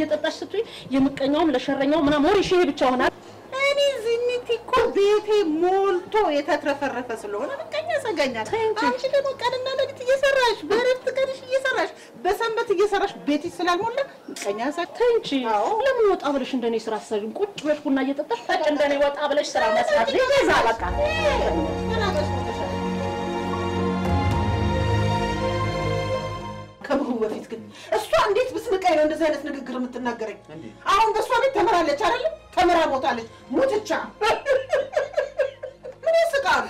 እየጠጣሽ ስትይ የምቀኛውም ለሸረኛው ምናምን ወሬሽ ይሄ ብቻ ሆናል። እኔ ዝኒት እኮ ቤቴ ሞልቶ የተትረፈረፈ ስለሆነ ምቀኛ ያሰጋኛል። አንቺ ደግሞ ቀንና ሌሊት እየሰራሽ በረፍት ቀንሽ እየሰራሽ በሰንበት እየሰራሽ ቤትሽ ስላልሞላ ምቀኛ ያሰጋ ተይ እንጂ ለምን ወጣ ብለሽ እንደኔ ስራ አትሰሪም? ቁጭ ብለሽ ቡና እየጠጣሽ ታጭ እንደኔ ወጣ ብለሽ ስራ መስራት ይዛ በቃ ከብሩ በፊት ግን እሷ እንዴት ብስንቀኝ ነው እንደዚህ አይነት ንግግር የምትናገረኝ? አሁን በእሷ ቤት ተምራለች አይደለም? ተምራ ሞታለች። ሙትቻ ምን ያስቃል?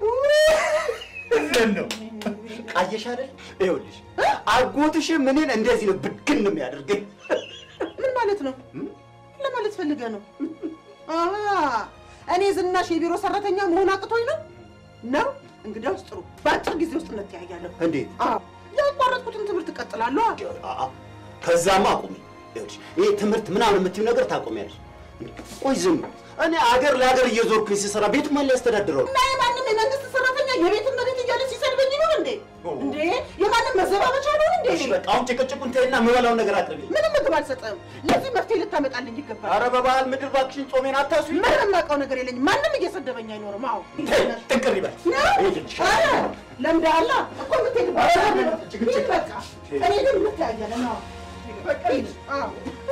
ምን ነው ቃየሽ አይደል? ይኸውልሽ አጎትሽም እኔን እንደዚህ ነው ብድግን ነው የሚያደርገኝ። ምን ማለት ነው? ለማለት ፈልገህ ነው? አሃ እኔ ዝናሽ የቢሮ ሰራተኛ መሆን አቅቶኝ ነው ነው? እንግዲያውስ ጥሩ፣ በአጭር ጊዜ ውስጥ እንተያያለን። እንዴት? አዎ ያቋረጥኩትን ትምህርት እቀጥላለሁ። አአ፣ ከዛማ አቁሚ። ይኸውልሽ ይሄ ትምህርት ምናምን የምትይው ነገር ታቆሚያለሽ። ቆይ ዝም እኔ አገር ለሀገር እየዞርኩኝ ስሰራ ቤቱ ማን ሊያስተዳድረው ነው? እና የማንም የመንግስት ሰራተኛ የቤት እመቤት እያለ ሲሰድበኝ ይኖር እንዴ? እንዴ የማንም መዘባበቻ ነው እንዴ? እሺ በቃ አሁን ጭቅጭቁን ተይና የምበላውን ነገር አቅርቢ። ምንም ምግብ አልሰጠም። ለዚህ መፍትሄ ልታመጣልኝ ይገባል። ኧረ በባህል ምድር እባክሽን ጾሜን አታስቢ። ምንም የማውቀው ነገር የለኝም። ማንም እየሰደበኝ አይኖርም። አዎ ጥንቅር ይበል። ኧረ ለምደሃል እኮ የምትሄድበት ኧረ ሂድ ጭቅጭቅ በቃ። እኔ ግን እንተያያለን። አዎ በቃ ሂድ። አዎ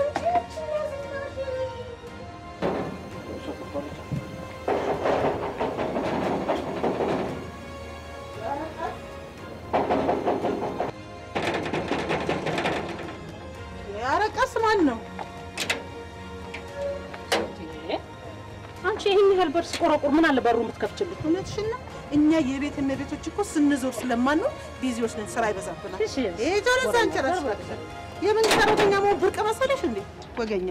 ኧረ ቀስ ማን ነው? አንቺ ይህን ያህል በር ስቆረቁር ምን አለ በሩ የምትከፍችልኝ? እውነትሽን ነው። እኛ የቤት እመቤቶች እኮ ስንዞር ስለማንኖር ቢዚዎች ነን፣ ስራ ይበዛብናል። እሺ፣ ይሄ ጆሮስ አንቺ እራስሽ የመንግስት ሰራተኛ መሆን ብርቅ መሰለሽ እንዴ? ወገኛ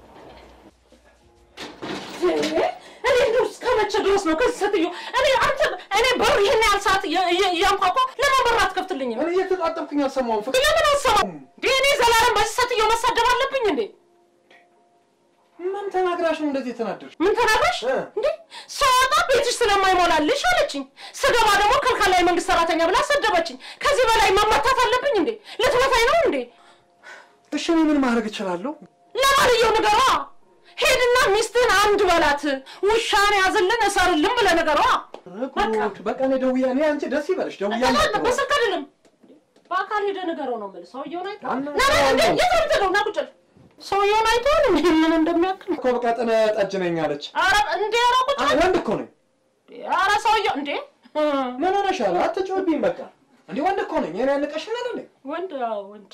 እኔ እንደው እስከ መቼ ድረስ ነው ከዚህ ሴትዮ እኔ አንተ እኔ በር ይሄን ያህል ሰዓት እየ- እየ- እያንኳኳ ለምን በር አትከፍትልኝም? እኔ እየተጣጠብኩኝ አልሰማሁም። ፍቅር ለምን አሰማም እንዴ? እኔ ዘላለም በዚህ ሴትዮ መሳደብ አለብኝ እንዴ? ምን ተናግራሽ ነው እንደዚህ የተናደድሽ? ምን ተናግረሽ እ? እንዴ? ስወጣ ቤትሽ ስለማይሞላልሽ አለችኝ። ስገባ ደግሞ ከልካላ የመንግስት ሰራተኛ ብላ ሰደበችኝ። ከዚህ በላይ መመታት አለብኝ እንዴ? ልትመታኝ ነው እንዴ? እሺ እኔ ምን ማድረግ እችላለሁ? ለማንየው ንገሯ። ሄድና ሚስትህን አንድ በላት፣ ውሻን ያዝልን እሰርልን ብለህ ንገሯ። ጉድ! በቃ እኔ ደውዬ እኔ አንቺ ደስ ይበልሽ ደውዬ አታላልቅ፣ አናግረዋለሁ። በስልክ አይደለም በአካል ሄደህ ንገረው ነው የምልህ። ሰውየውን አይተኸው አና- ና ና እንዴ የት ነው የምትሄደው? ና ቁጭ በል። ሰውየውን አይተኸው ምን ምን እንደሚያክል እኮ በቃ ጠነ ጠጅ ነኝ አለች። ኧረ እንዴ ኧረ ቁጭ አ- በል። ወንድ እኮ ነኝ። ኧረ ሰውየው እንዴ ምን ሆነሻል? አትጮህብኝ በቃ። እንዴ ወንድ እኮ ነኝ። እኔ ያንቀሽኝ አይደል? ወንድ አዎ ወንድ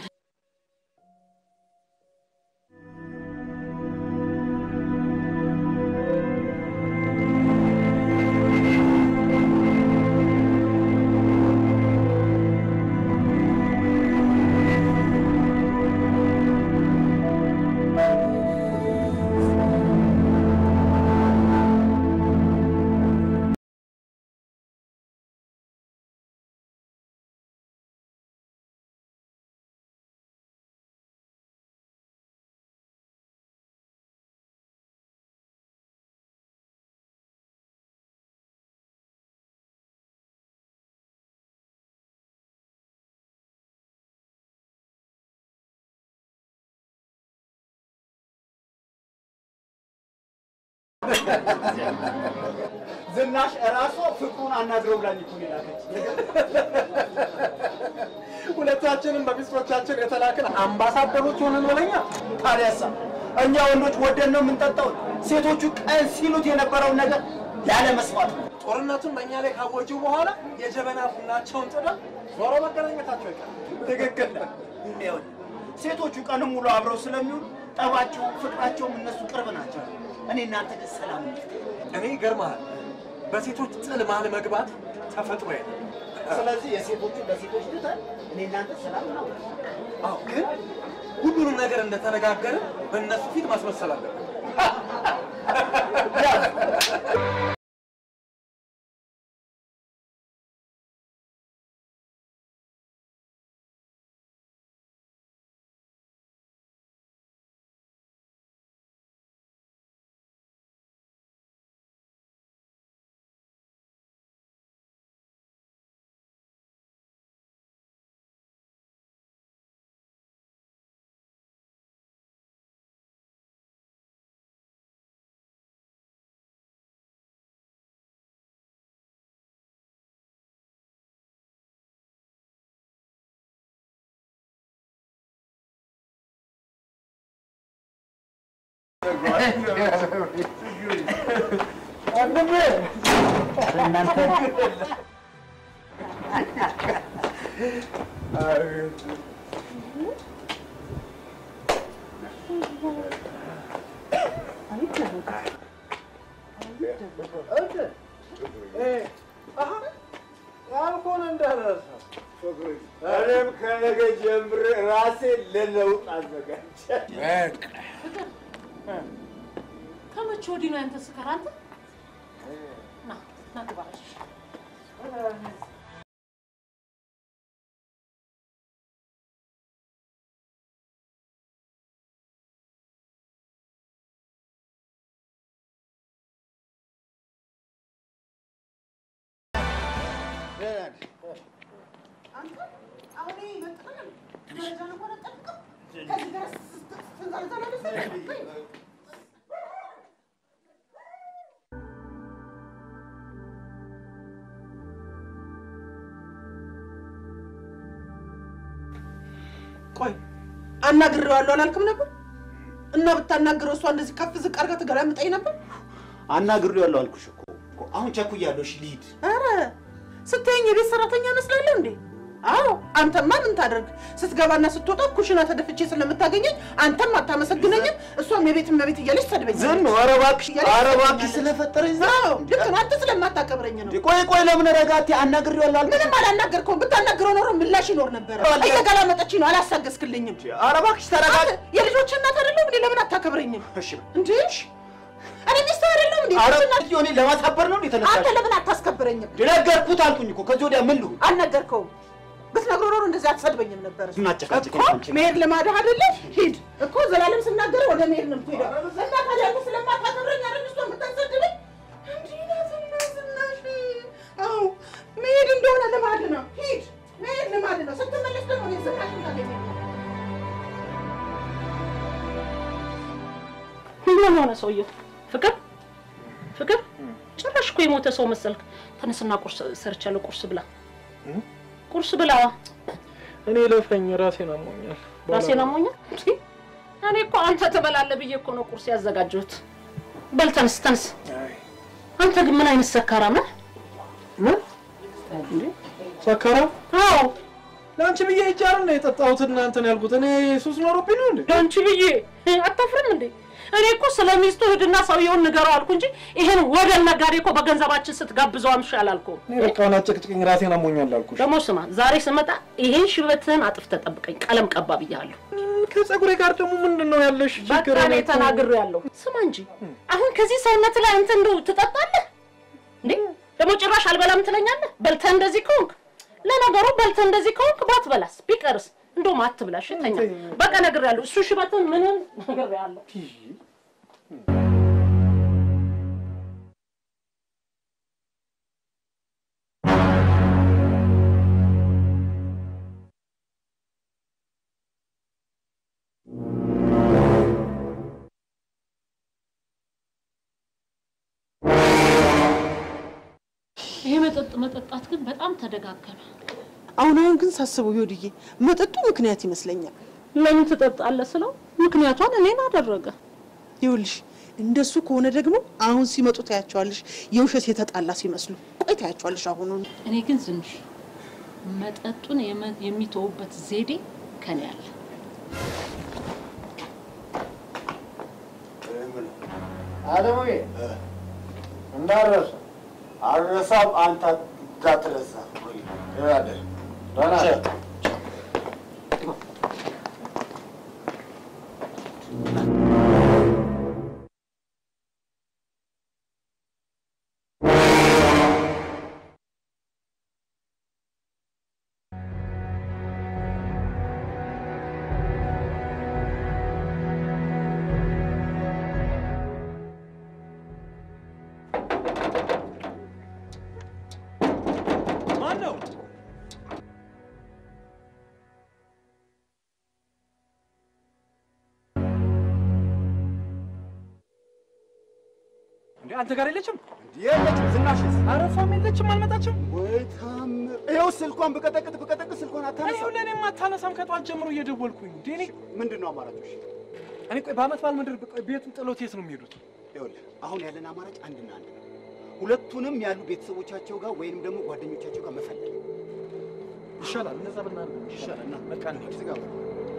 ዝናሽ እራሷ ፍቅሩን አናግረው ብላኝ እኮ ነው የላከች። ሁለታችንም በሚስቶቻችን የተላክን አምባሳደሮች ሆነን ወለኛ ታዲያሳ እኛ ወንዶች ወደን ነው የምንጠጣው። ሴቶቹ ቀን ሲሉት የነበረውን ነገር ያለ መስዋዕት ነው። ጦርነቱን በእኛ ላይ ካወጁ በኋላ የጀበና ቡናቸውን ጥደው ዞሮ መገናኘታቸው ይቀር። ትክክል ነህ። ይኸውልህ ሴቶቹ ቀንም ሙሉ አብረው ስለሚውሉ ጠባቸውም ፍቅራቸውም እነሱ ቅርብ ናቸው። እኔ እናንተ ግን ሰላም ነው። እኔ ይገርምሃል፣ በሴቶች ጥል መሀል መግባት ተፈጥሮ ስለዚህ የሴቶቹ ለሴቶች ትተን እኔ እናንተ ሰላም ነው። አዎ፣ ግን ሁሉንም ነገር እንደተነጋገርን በእነሱ ፊት ማስመሰል አለብን። ያልኩህን እንዳትረሳ። እኔም ከነገ ጀምሬ ራሴን ለለውጥ አዘጋጃለሁ። ከመቼ ወዲህ ነው ያንተ ስካር? አንተ ና ና ግባ እሺ። ቆይ አናግሬዋለሁ አላልክም ነበር? እና ብታናግረው እሷ እንደዚህ ከፍ ዝቅ አድርጋ ትገላምጠኝ ነበር? አናግሬዋለሁ አልኩሽ እኮ። አሁን ቸኩያለሁ። እሺ ልሂድ። ኧረ ስታየኝ የቤት ሰራተኛ እመስላለሁ እንዴ? አዎ አንተማ ምን ታደርግ ስትገባና ስትወጣ ኩሽና ተደፍቼ ስለምታገኘኝ አንተም አታመሰግነኝም፣ እሷም የቤት እመቤት እያለች ትሰድበኛለች። ዝም ኧረ እባክሽ፣ ኧረ እባክሽ ስለፈጠረኝ ዝም። አዎ ልክ ነው። አንተ ስለማታከብረኝ ነው። ቆይ ቆይ፣ ለምን ረጋቴ አናግሬዋለሁ አልኩሽ። ምንም አላናገርከውም። ብታናግረው ኖሮ ምላሽ ይኖር ነበረ። እየገላመጠችኝ ነው፣ አላሳገስክልኝም። ኧረ እባክሽ ተረጋጊ። አንተ የልጆች እናት አይደለሁ እንዴ? ለምን አታከብረኝም እሺ እንዴ? እኔ ሚስት አይደለሁ እንዴ? ኧረ ልጆች እናት- እኔ ለማሳበር ነው እንዴ አንተ ተነሳሽ? ለምን አታስከብረኝም? ነገርኩት አልኩኝ እኮ። ከዚህ ወዲያ ምን ልሁን? አልነገርከውም። ብትነግረው ኖሮ እንደዚህ አትሰድበኝም ነበር። እናጨቃጭቀኝ እኮ አንቺ። መሄድ ልማድህ አይደለ? ሂድ እኮ ዘላለም ስናገር ወደ መሄድ ነው የምትሄደው። እና ታዲያ አንተ ስለማታከብረኝ አይደል እሷን የምታሰድበኝ? እንዲህ ናት እና ዝናሽ። አዎ መሄድ እንደሆነ ልማድ ነው። ሂድ፣ መሄድ ልማድ ነው። ስትመለስ ደግሞ እኔን ዝናሽን ታገኛለህ። ምን ሆነ ሰውየው? ፍቅር ፍቅር፣ ጭራሽ እኮ የሞተ ሰው መሰልክ። ተነስና ቁርስ ሰርቻለሁ፣ ቁርስ ብላ፣ ቁርስ ብላ። እኔ ለፈኝ ራሴን አሞኛል። ራሴን አሞኛል። እኔ እኮ አንተ ትበላለህ ብዬ እኮ ነው ቁርስ ያዘጋጀሁት። በል ተነስ፣ ተነስ። አንተ ግን ምን አይነት ሰካራም ነህ? ምን ሰከራ? አዎ ለአንቺ ብዬ ይቻል ነው የጠጣሁት እናንተን ያልኩት። እኔ ሱስ ኖሮብኝ ነው እንዴ? ለአንቺ ብዬ አታፍርም እንዴ? እኔ እኮ ስለ ሚስቱ ሂድና ሰውየውን ንገረው አልኩ እንጂ ይሄን ወደል ነጋዴ እኮ በገንዘባችን ስትጋብዘው አምሽ አላልኩም። እኔ በቃ አሁን አጨቅጭቅኝ ራሴን አሞኛል አልኩሽ። ደግሞ ስማ፣ ዛሬ ስመጣ ይሄን ሽበትህን አጥፍተህ ጠብቀኝ፣ ቀለም ቀባ ብያለሁ። ከፀጉሬ ጋር ደግሞ ምንድን ነው ያለሽ በቃ ችግር? እኔ ተናግሬያለሁ። ስማ እንጂ አሁን ከዚህ ሰውነት ላይ አንተ እንደው ትጠጣለህ እንዴ? ደግሞ ጭራሽ አልበላም ትለኛለህ? በልተህ እንደዚህ ከሆንክ ለነገሩ በልተህ እንደዚህ ከሆንክ ባትበላስ ቢቀርስ እንደውም አትብላሽ፣ ተኛ። በቃ ነግሬያለሁ። እሱ ሽበትን ምንም ነግሬያለሁ። ይሄ መጠጥ መጠጣት ግን በጣም ተደጋገመ። አሁን አሁን ግን ሳስበው ይወድዬ መጠጡ ምክንያት ይመስለኛል። ለምን ትጠጣለህ ስለው ምክንያቷን እኔን አደረገ። ይኸውልሽ እንደሱ ከሆነ ደግሞ አሁን ሲመጡ ታያቸዋለሽ፣ የውሸት የተጣላ ሲመስሉ። ቆይ ታያቸዋለሽ አሁኑን እኔ ግን ዝንሽ መጠጡን የመ- የሚተውበት ዘዴ ከኔ አለ። አለሙዬ እንዳረሰ አረሳም አንተ እንዳትረሳ። ይኸውልህ፣ ደህና ነህ? ማን ነው? እንዴ አንተ ጋር የለችም? የለችም። ዝናሽስ? አረፋም የለችም፣ አልመጣችም። ወይ ታምር! ይኸው ስልኳን ብቀጠቅጥ ብቀጠቅጥ ስልኳን እኔ አታነሳም። ለእኔም አታነሳም። ከጧት ጀምሮ እየደወልኩኝ እንዴ እኔ ምንድን ነው አማራጮሽ? እኔ ቆይ በአመት በዓል ምድር ቆይ ቤቱን ጥሎት የት ነው የሚሄዱት? ይኸውልህ አሁን ያለን አማራጭ አንድና አንድ ነው። ሁለቱንም ያሉ ቤተሰቦቻቸው ጋር ወይንም ደግሞ ጓደኞቻቸው ጋር መፈለግ ይሻላል። እነዛ ብናደርግ ይሻላል። እና በቃ እንሂድ። እዚህ ጋር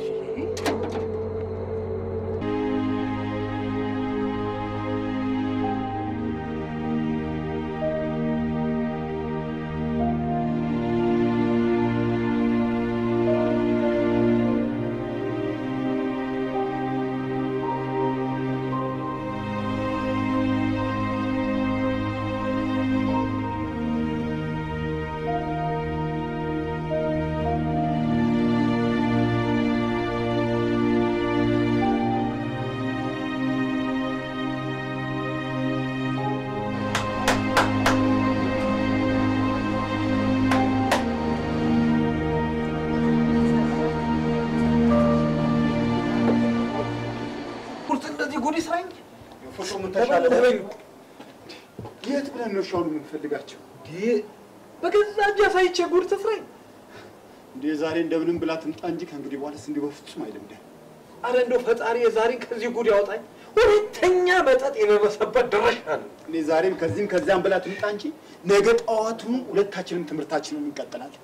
ቁርጥ እንደዚህ ጉድ ይስራኝ። ፎቶ ምን ተሻለ? የት ብለን ነው ሻውን የምንፈልጋቸው? በገዛ እጅ አሳይቼ ጉድ ትስራኝ። እንዴ ዛሬ እንደምንም ብላ ትምጣ እንጂ ከእንግዲህ በኋላስ እንዲህ በፍጹም አይለምደን። አረ እንደው ፈጣሪ የዛሬን ከዚህ ጉድ ያውጣኝ። ሁለተኛ መጠጥ የደረሰበት ደረሻል። እኔ ዛሬም ከዚህም ከዚያም ብላ ትምጣ እንጂ ነገ ጠዋቱኑ ሁለታችንም ትምህርታችንን እንቀጥላለን።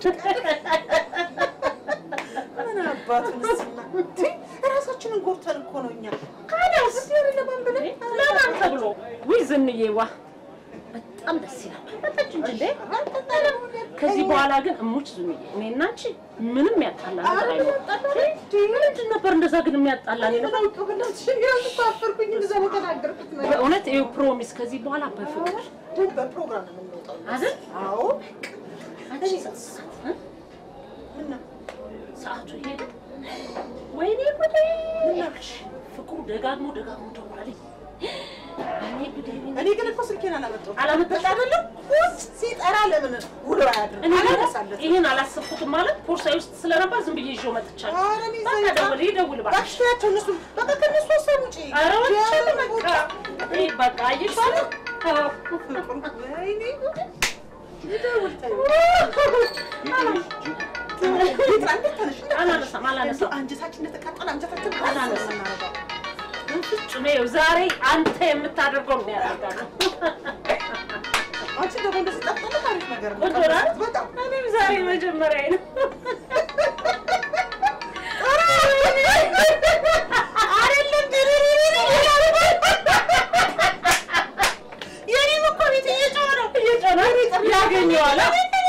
ምን አባቱን እስና ራሳችንን ጎርተን እኮ ነው እኛ ካዳስ ለማን ብለን ለማን ተብሎ ውይ ዝንዬዋ በጣም ደስ ይላል። መጣች እንጂ እንዴ ከዚህ በኋላ ግን እሙች ዝንዬ እኔና አንቺ ምንም ያጣላ ነገር አይኖርም። ምንድን ነበር እንደዛ ግን የሚያጣላ ነበር? አፈርኩኝ እንደዛ ነው የተናገርኩት ነገር በእውነት ይኸው ፕሮሚስ ከዚህ በኋላ በፍቅር በፕሮግራም ነው የምንወጣው አይደል? አዎ አንቺ እ? ሰዓቱ ሄደ። ወይኔ ጉዴ! ፍቅሩ ደጋግሞ ደጋግሞ ደወለልኝ። እኔ ጉዴ! እኔ ግን እኮ ስልኬን አላመጣሁትም አላመጣሽ አይደለም ቁጭ ሲጠራ ለምን ውሎ አያድርም እኔ ግን አላነሳለትም ይህን አላሰብኩትም ማለት ቦርሳዬ ውስጥ ስለነበር ዝም ብዬ ይዤው መጥቻለሁ። ኧረ እኔ በቃ ዘይት ደውል፣ ይደውል እባክሽ። እባክሽ ተያቸው እነሱ በቃ ከእነሱ ሀሳብ ውጪ ኧረ ወጥቻለሁ የምን በቃ። ቦታ? ይህ በቃ አየሽ አይደል? አዎ። ወይኔ ጉዴ! ይደውል ተይው። አላነሳም አላነሳም አንጀታችን እንደተቃጠለ አንጀታችን አላነሳም። ፍጹም ይኸው ዛሬ አንተ የምታደርገው ነው ያደርጋለሁ። አንቺ ደግሞ እንደዚህ ጠፍጠፍ አሪፍ ነገር ነው። ቆንጆ ናት። በጣም እኔም ዛሬ መጀመሪያ ነው። አይደለም የኔም እኮ ቤት እየጮኸ ነው እየጮኸ ያገኘዋል።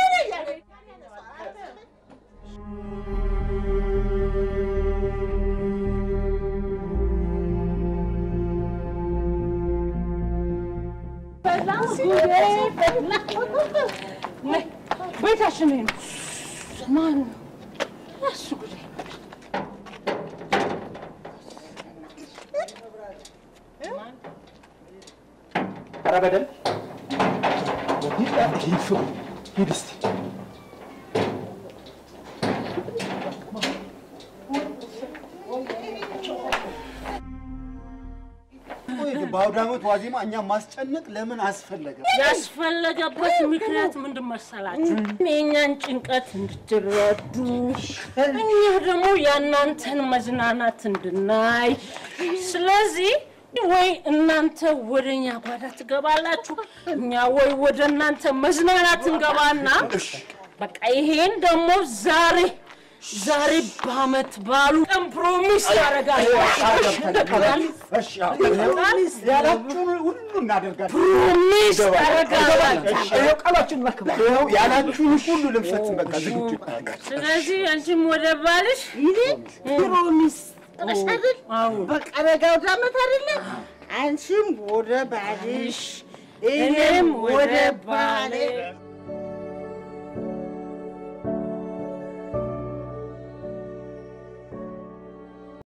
ቤታችን ነው። ማን ነው እሱ? ጉዴ ኧረ በደንብ ሂድ እስኪ ቆይ ግን በአውደ ዓመት ዋዜማ እኛ ማስጨነቅ ለምን አስፈለገ? ያስፈለገበት ምክንያት ምንድን መሰላችሁ? የእኛን ጭንቀት እንድትረዱ፣ እኛ ደግሞ የእናንተን መዝናናት እንድናይ። ስለዚህ ወይ እናንተ ወደ እኛ ጓዳ ትገባላችሁ፣ እኛ ወይ ወደ እናንተ መዝናናት እንገባና በቃ ይሄን ደግሞ ዛሬ ዛሬ በአመት ባሉ ቀን ፕሮሚስ ያደርጋለሁ። እሺ ያላችሁን ሁሉ እናደርጋለን። ፕሮሚስ ያደርጋለሁ። ይኸው ቃላችን እናክብር። ይኸው ያላችሁን ሁሉ ልንፈጽም በቃ ዝግጁ ስለዚህ አንቺም ወደ ባልሽ ፕሮሚስ ጥለሽ አይደል? አዎ። በቃ ነገ ወደ ዓመት አይደለ? አንቺም ወደ ባልሽ እኔም ወደ ባሌ